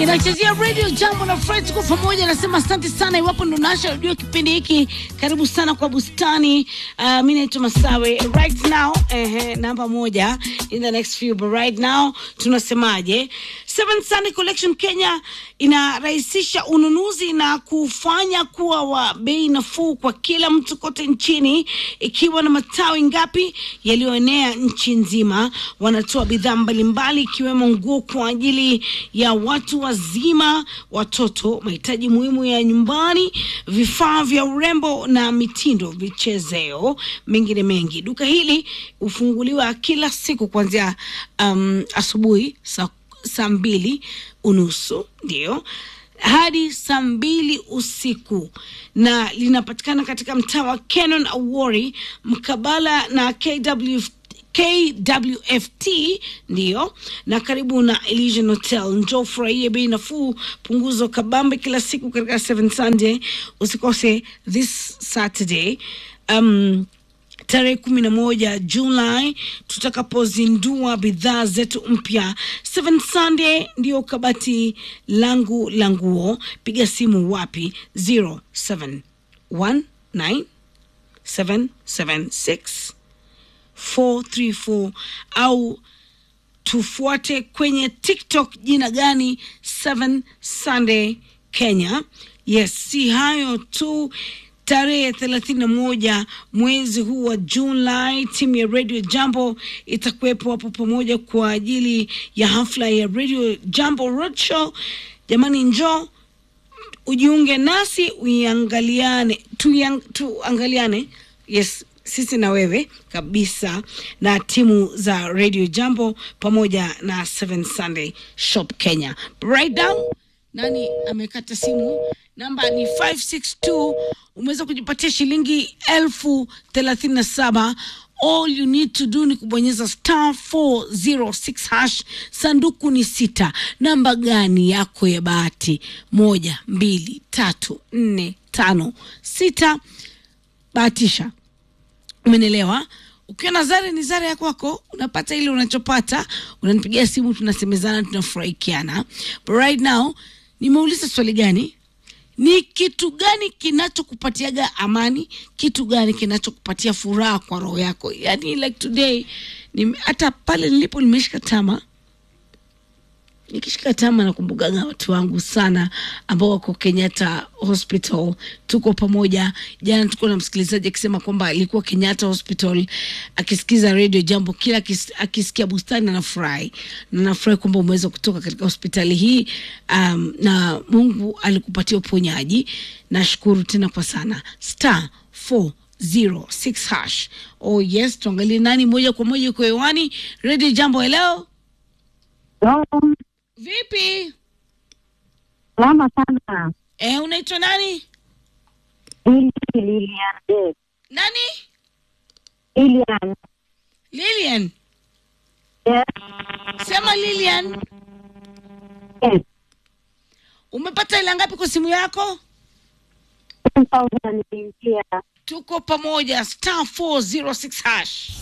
inachezea radio jambo na Fred, tuko pamoja. Nasema asante sana, iwapo ndo nasha redio kipindi hiki, karibu sana kwa bustani. Uh, mi naitwa Masawe right now, eh, namba moja in the next few, but right now tunasemaje? Seven Sunday Collection Kenya inarahisisha ununuzi na kufanya kuwa wa bei nafuu kwa kila mtu kote nchini, ikiwa na matawi ngapi yaliyoenea nchi nzima. Wanatoa bidhaa mbalimbali ikiwemo nguo kwa ajili ya watu wazima, watoto, mahitaji muhimu ya nyumbani, vifaa vya urembo na mitindo, vichezeo, mengine mengi. Duka hili hufunguliwa kila siku kuanzia um, asubuhi saa saa mbili unusu ndio hadi saa mbili usiku na linapatikana katika mtaa wa Canon Awori mkabala na KW, KWFT ndiyo na karibu na Elysian Hotel. Njoo furahie bei nafuu, punguzo kabambe kila siku katika Seven Sunday. Usikose this Saturday um, tarehe kumi na moja Julai tutakapozindua bidhaa zetu mpya. Seven Sunday ndiyo kabati langu la nguo. Piga simu wapi? 0719 776 434 au tufuate kwenye TikTok jina gani? Seven Sunday Kenya. Yes, si hayo tu tarehe thelathini na moja mwezi huu wa Julai, timu ya Radio Jambo itakuwepo hapo pamoja kwa ajili ya hafla ya Radio Jambo Roadshow. Jamani, njoo ujiunge nasi uiangaliane, tuiang, tuangaliane yes sisi na wewe kabisa na timu za Radio Jambo pamoja na Seven Sunday Shop Kenya. Right down nani amekata simu? Namba ni 562. Umeweza kujipatia shilingi elfu thelathini na saba. All you need to do ni kubonyeza star 406 hash. Sanduku ni sita. Namba gani yako ya bahati? Moja, mbili, tatu, nne, tano, sita. Bahatisha. Umenielewa? Ukiwa na zare ni zare ya kwako, unapata ile unachopata, unanipigia simu, tunasemezana, tunafurahikiana. But right now nimeuliza swali gani? Ni kitu gani kinachokupatiaga amani? Kitu gani kinachokupatia furaha kwa roho yako? Yani like today ni, hata pale nilipo nimeshika tama nikishika tama nakumbukaga watu wangu sana ambao wako Kenyatta Hospital, tuko pamoja. Jana tuko na msikilizaji akisema kwamba alikuwa Kenyatta Hospital akisikiza radio Jambo, kila akis, akisikia bustani anafurahi na nafurahi kwamba umeweza kutoka katika hospitali hii um, na Mungu alikupatia uponyaji. Nashukuru tena kwa sana star 406 hash. Oh yes, tuangalie nani moja kwa moja uko hewani radio Jambo. Hello, Oh, vipi? salama sana. Eh, unaitwa nani? Ili Lilian Dave. Nani? Lilian. Lilian. Yes. Sema Lilian, Yes. umepata ila ngapi kwa simu yako? 10,000 niliingia. Tuko pamoja, star 406 hash.